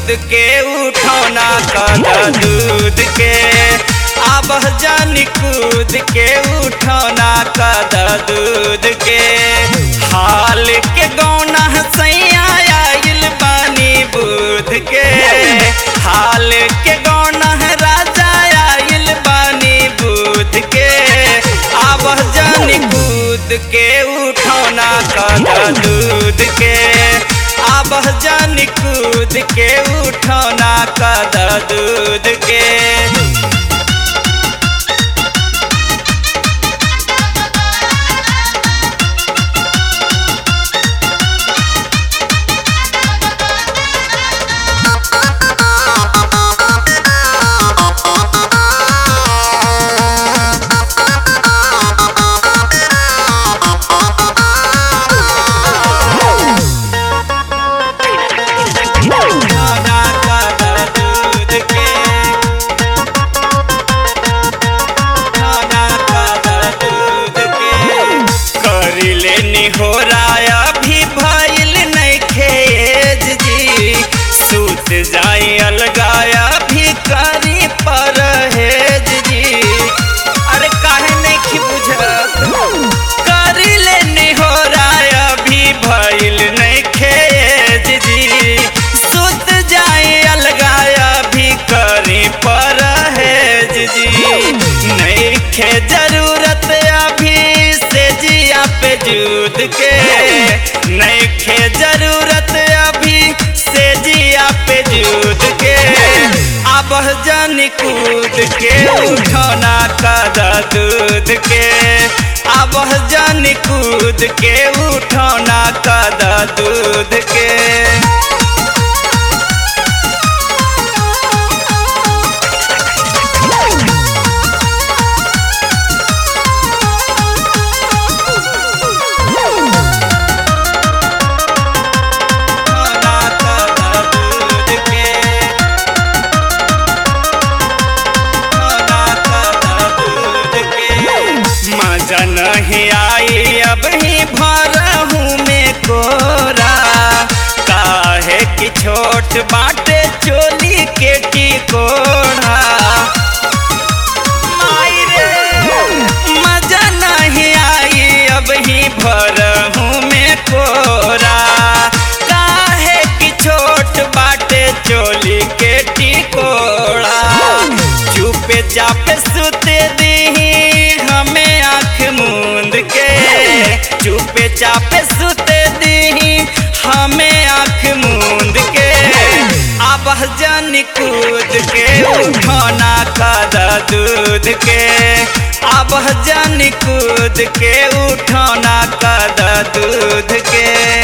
कूद के उठौना कद दूध के अब जानी कूद के उठौना कद दूध के हाल के गौना सैया आइल बानी बुध के हाल के गौना राजा आइल बानी बुध के अब जानी कूद के उठौना कद दूध के अब जानी कूद के उठौना कद दूध के उठौना कद दूध के उठौना कद दूध के करिले निहोराया भी भइल नइखे एज जी सूत जाई अलगाया भी करी परहेज जी अरे काहे नहीं बुझत करिले निहोराया भी भइल नइखे एज जी सूत जाई अलगाया भी करी परहेज जी नइखे जरूरत अभी से जिया पे जूद के नइखे जरूरत अभी से जिया पे जूद के अब जानी कूद के उठौना कद दूध के अब जानी कूद के उठौना कद दूध के उठौना कद दूध के उठौना कद दूध के मजा नहीं आई अब ही भरहूँ में कोरा काहे कि छोट बाटे चोली के टिकोड़ा माई रे मजा नहीं आई अब ही भरहूँ में कोरा काहे कि छोट बाटे चोली के टिकोड़ा चुपे चापे सुते दी हमें आँख मूंद के चुपे चापे सुते दी हमें आँख मूंद के अब जन कूद के उठौना कद दूध के अब जन कूद के उठौना कद दूध के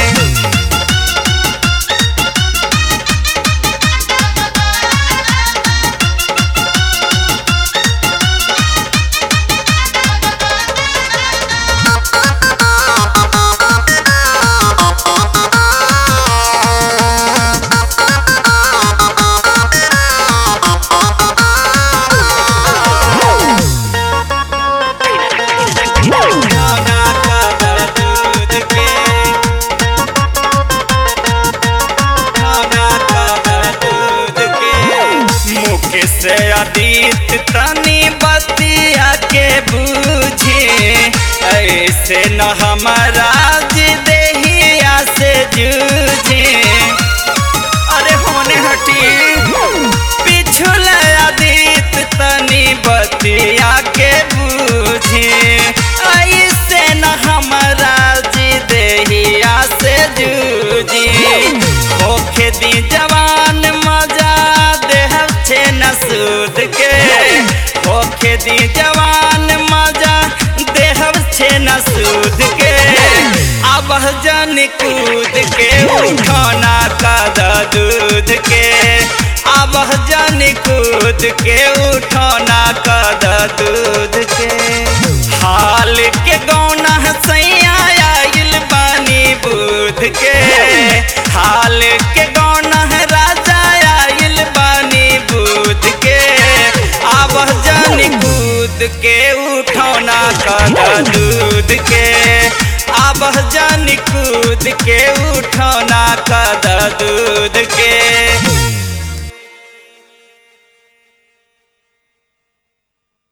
उठौना कद दूध के उठौना कद दूध के मुख से अतीत तनी बतिया के बूझे ऐसे न हमारा देहिया से जूझे अरे होने हटी पिछुल अतीत तनी बतिया के बूझे ऐसे न हमारा जी देहिया से जूझी होखे दी जवान मजा देह छे न सूद के होखे दी जवान मजा देह छे न सूद के अब जन कूद के उठौना कद दूध के अब जन कूद के उठौना कद दूध के हाल के गौना सैया आइल बानी बुध के हाल के गौना राजा आइल बानी बुध के अब जन कूद के उठौना कद दूध के अब जन कूद के उठौना कद दूध के